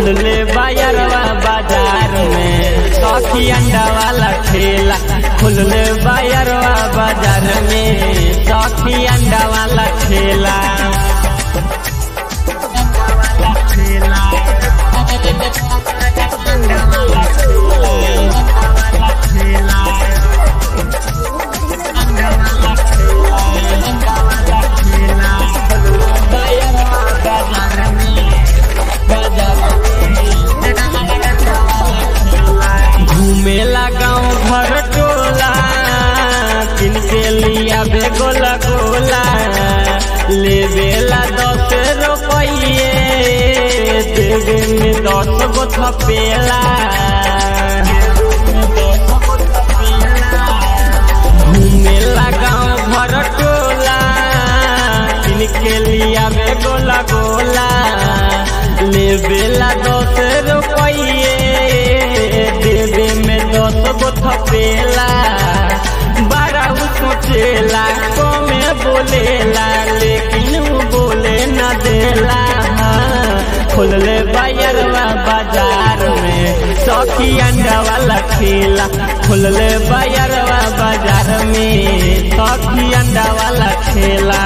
खुलले बायरवा बाजार में सखी अंडा वाला ठेला खुलले बायरवा बाजार में सखी अंडा वाला ठेला घूमेला गाँव घर टोला किनके लिया बेगोला गोला लेवेला दस रुपये देवे में दस गो थपेला घूमेला गाँव घर टोला किनके लिया बेगोला गोला लेवेला दस रुपये देवे में दस गो थपेला बारह सोचेला कमे बोलेला लेकिन उ बोले न देला खोलले बायरवा बाजार में सखी अंडा वाला ठेला खोलले बायरवा बाजार में सखी अंडा वाला ठेला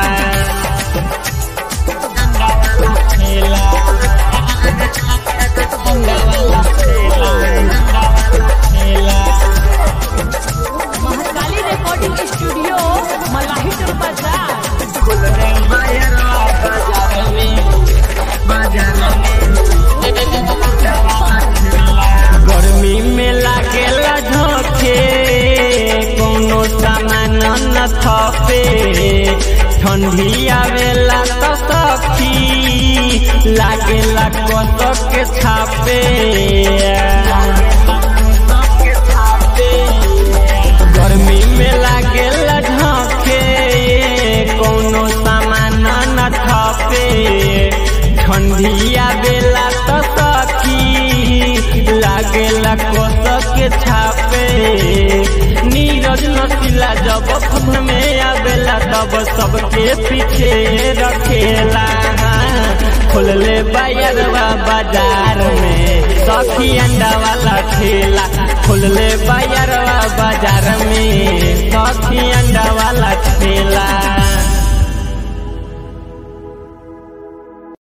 महाकाली रिकॉर्डिंग स्टूडियो मलाही टोल बाजार गर्मी में लागेला झोंके कोनो सामान न थपे ठंडी आवेला तो सखी लागेला कसक के छापे गर्मी में लागेला झोंके कोनो सामान न थपे ठंडी आवेला तो सखी लागेला कसक के छापे नीरज नसीला जब फन में आवेला तब सबके पीछे रखेला खोलले बायरवा बाजार में सखी अंडा वाला ठेला खोलले बायरवा बाजार में